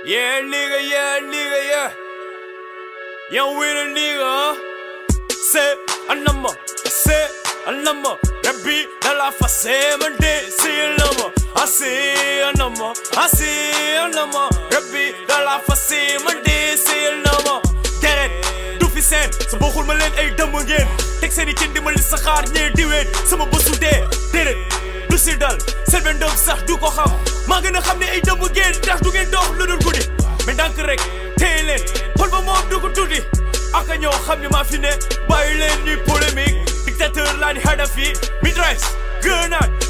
Yeah, nigga, yeah, nigga, yeah. Young with a nigga. Say a number, say a number. Rabbi, la la fa say Monday, say a number. I say a number, I say a number. Rabbi, la la fa say Monday, say a number. Get it? Du fi seen sa bokkul ma leen ay dëmm ngeen teg seen i cin di ma li saxaar ñee di weet sama bësu dee déedéet du si dal seen benn doom sax du ko xam maa gën a xam ne ay dëmm ngeen ndax du ngeen dox lu dul guddi mais ndànk rek téye leen xol ba moom du ko tuuti ak a ñoo xam ne maa fi ne bàyyi leen ñuy polémique dictateur laa di Hadafi mitraille grenade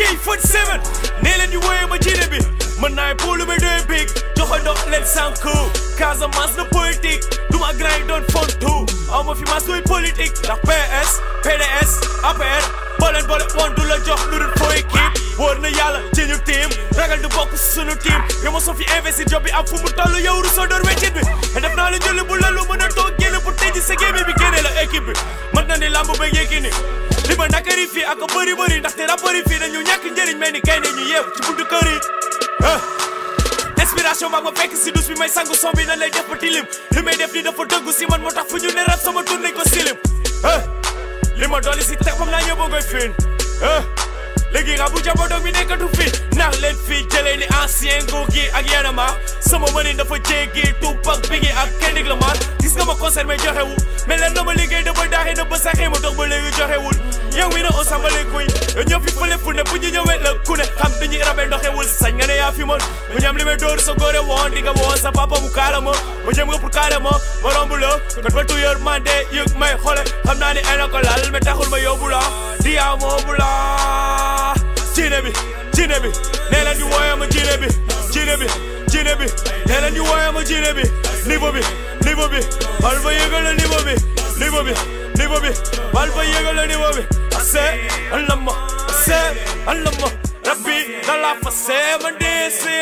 AK47 nee leen di wooyee ma jiine bi mën naay poolu ba dee big joxe ndox leen sànku Casamance na politique du ma grand yi doon fontu aw ma fi mas luy politique ndax PS PDS APR booleen boole woon du la jox lu dul foo équipe wóor na yàlla ci ñu team ragal du bokk si sunu team yow ma soo fi investir job bi am fu mu toll yow rusoo door weccit bi te def naa la njëli bu lalu mën a toog génn pour tëj sa gémmi bi génne la équipe bi mën na ni lamb ba yéegi ni li ma nakari fii ak bëri bëri ndaxte rapport yi fii dañu ñàkk njëriñ mel ni kay ne ñu yeew ci buntu kër yi inspiration baa ma fekk si dus bi may sangu son bi nan lay def ba tilim li may def ni dafa dëggu si man moo tax fu ñu ne rap sama tur nañ ko silim li ma dolli si teg moom naa ñëpp a koy fiin léegi nga bu jabo doog mi nekkatu fi ndax leen fii jëlee ni ancien nguur gi ak yenama sama mënin dafa jéggi Tupac Biggie ak Kendrick Lamar gis nga ma concert mais joxewul mais leen na ma liggéey dafa daaxee na ba saxee ma toog ba léegi joxewul yow mi na on sambale kuy yow ñëw fi fële fu ne bu ñu ñëwee la ku ne xam dañuy rabe ndoxewul sañ nga ne yaa fi mën mu ñam li may dóor sa góore woon di nga woon sa papa mu kaala ma ma jëm nga pour kaala ma ma romb la kon ba tuyeur man de yëg may xole xam naa ni ena ko lal mais taxul ma yóbbu la di yaa moomu la Jine bi jine bi nee leen ñu wooyee ma jine bi jine bi jine bi nee leen ñu wooyee ma jine bi niveau bi niveau bi bal ba yëgal la niveau bi niveau bi niveau bi bal ba yëgal la niveau bi ase alama ase alama rabbi dala fa se ma dee se